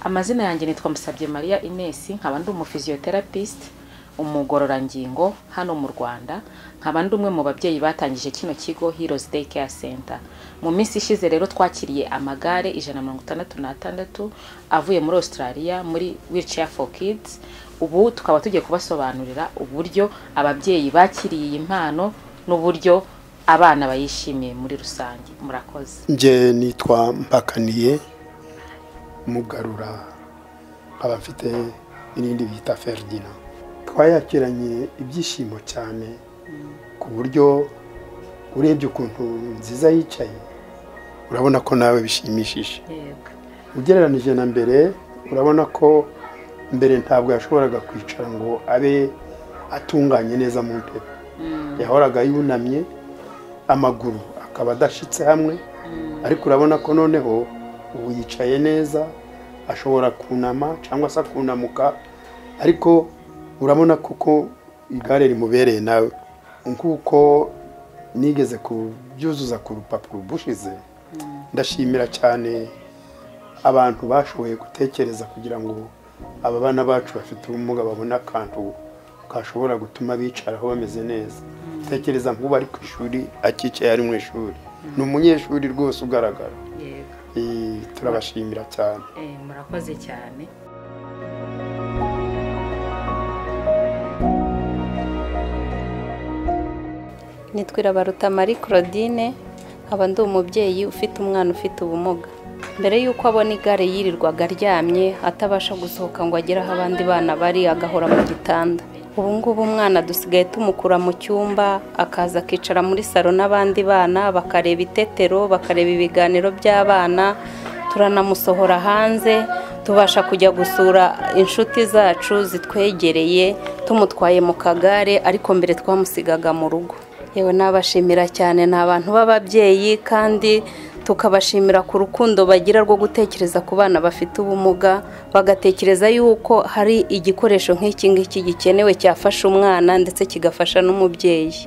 Amazina yanjye nitwa Musabye Maria Ines nkaba ndi umufisioterapist umugororangingo hano mu Rwanda nkaba ndi umwe mu babyeyi batangije kino kigo Heroes Day Care Center mu minsi ishize rero twakiriye amagare 166 avuye muri Australia muri Wheelchair for Kids ubu tukaba tugiye kubasobanurira uburyo ababyeyi bakiriye iyi mpano n'uburyo abana bayishimiye muri rusange murakoze njye nitwa mpakaniye mugarura nkaba mfite n'irindi bita feridina twayakiranye ibyishimo cyane ku buryo urebye ukuntu nziza yicaye urabona ko nawe bishimishije yego ugereranije na mbere urabona ko mbere ntabwo yashoboraga kwicara ngo abe atunganye neza mu ntebe yahoraga yunamye amaguru akaba adashitse hamwe ariko urabona ko noneho ubu yicaye neza ashobora kunama cyangwa se akunamuka ariko urabona kuko igare rimubereye nawe nk'uko nigeze kubyuzuza ku rupapuro bushize ndashimira cyane abantu bashoboye gutekereza kugira ngo aba bana bacu bafite ubumuga babone akantu kashobora gutuma bicaraho bameze neza tekereza nk'ubu ari ku ishuri akicaye ari mu ishuri ni umunyeshuri rwose ugaragara yego Eh, turabashimira cyane Eh, murakoze cyane nitwa irabaruta marie claudine nkaba ndi umubyeyi ufite umwana ufite ubumuga mbere y'uko abona igare yirirwaga aryamye atabasha gusohoka ngo agere aho abandi bana bari agahora mu gitanda ubu ngubu umwana dusigaye tumukura mu cyumba akaza akicara muri saro n'abandi bana bakareba itetero bakareba ibiganiro by'abana turanamusohora hanze tubasha kujya gusura inshuti zacu zitwegereye tumutwaye mu kagare ariko mbere twamusigaga mu rugo yewe nabashimira cyane ni abantu b'ababyeyi kandi tukabashimira ku rukundo bagira rwo gutekereza ku bana bafite ubumuga bagatekereza yuko hari igikoresho nk'iki ngiki gikenewe cyafasha umwana ndetse kigafasha n'umubyeyi